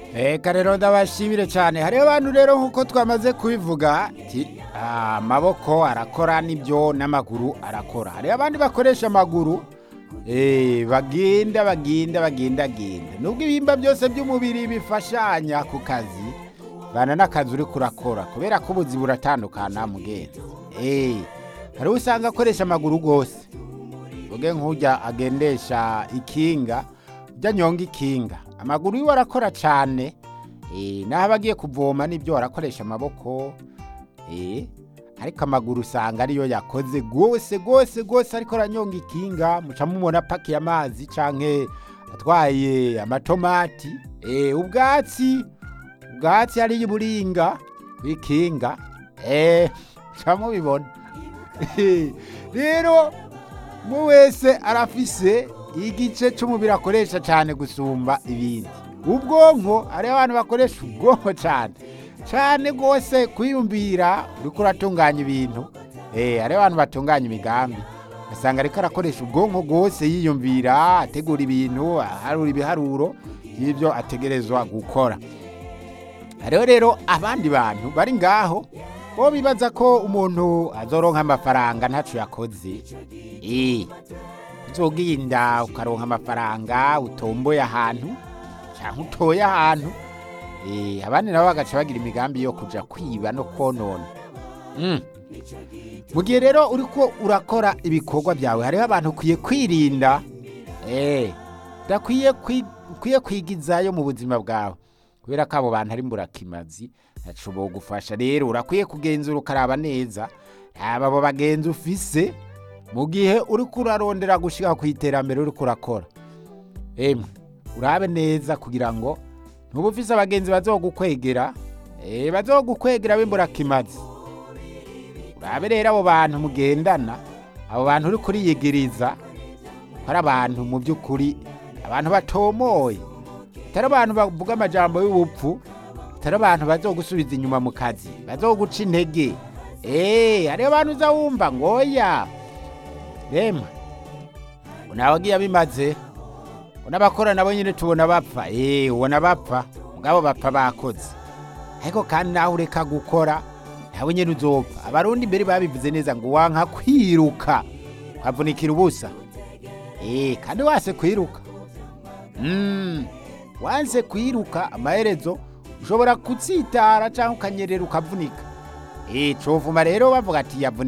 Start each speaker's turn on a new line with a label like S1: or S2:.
S1: Eka rero ndabashimire cyane hariho abantu rero nk'uko twamaze kubivuga ati amaboko arakora n'ibyo n'amaguru arakora hariho abandi bakoresha amaguru eh, bagenda bagenda bagenda genda nubwo ibihimba byose by'umubiri bifashanya ku kazi bana n'akazi uri kurakora kubera ko ubuzi buratandukana mugenzi eh, hariho usanga akoresha amaguru rwose uge nk'ujya agendesha ikinga ujya nyonga ikinga amaguru yiwe arakora cyane eh, naho aba agiye kuvoma n'ibyo arakoresha amaboko eh, ariko amaguru usanga ariyo yakoze rwose rwose rwose ariko aranyonga ikinga muca mubona apakiye amazi canke atwaye amatomati eh, ubwatsi ubwatsi hariya iburinga kw'ikinga eh, muca mubibona rero umwe wese arafise igice cy'umubiri akoresha cyane gusumba ibindi ubwonko hariho abantu bakoresha ubwonko cyane cyane rwose kwiyumvira uriko uratunganya ibintu eh, hariho abantu batunganya imigambi ugasanga ariko arakoresha ubwonko rwose yiyumvira ategura ibintu aharura ibiharuro y'ibyo ategerezwa gukora hariho rero abandi bantu bari ngaho bo bibaza ko umuntu azoronka amafaranga ntaco yakoze eh uzoginda ukaronka amafaranga utomboye ahantu cyangwa utoye ahantu eh abandi nabo bagaca bagira imigambi yo kuja kwiba no konona mm. mu gihe rero uriko urakora ibikorwa byawe hariho abantu ukwiye kwirinda eh udakwiye kwi- ukwiye kwigizayo mu buzima bwawe kubera ko abo bantu ari mburakimazi ntaco bogufasha rero urakwiye kugenzura ukaraba neza aba abo bagenzi ufise mu gihe uriko urarondera gushika ku iterambere uriko urakora emwe urabe neza kugira ngo ntuba ufise abagenzi bazogukwegera eh, bazogukwegera b'imburakimazi urabe rero abo bantu mugendana abo bantu uri kuriyigiriza ko ari abantu mu by'ukuri abantu batomoye atari abantu bavuga amajambo y'ubupfu atari abantu bazogusubiza inyuma mu kazi bazoguca intege eee hariho abantu uza wumva ngoya rema nawe agiye abimaze n'abakora nabo nyine tubona bapfa eee ubona bapfa mugabo bapfa bakoze ariko kandi nawe ureka gukora nawe nyine uzopfa abarundi mbere babivuze neza ngo wanka kwiruka ukavunikira ubusa eee kandi wase kwiruka Mm, wanse kwiruka amaherezo ushobora kutsitara cyangwa ukanyerera ukavunika eh covuma rero bavuga ati yavunitse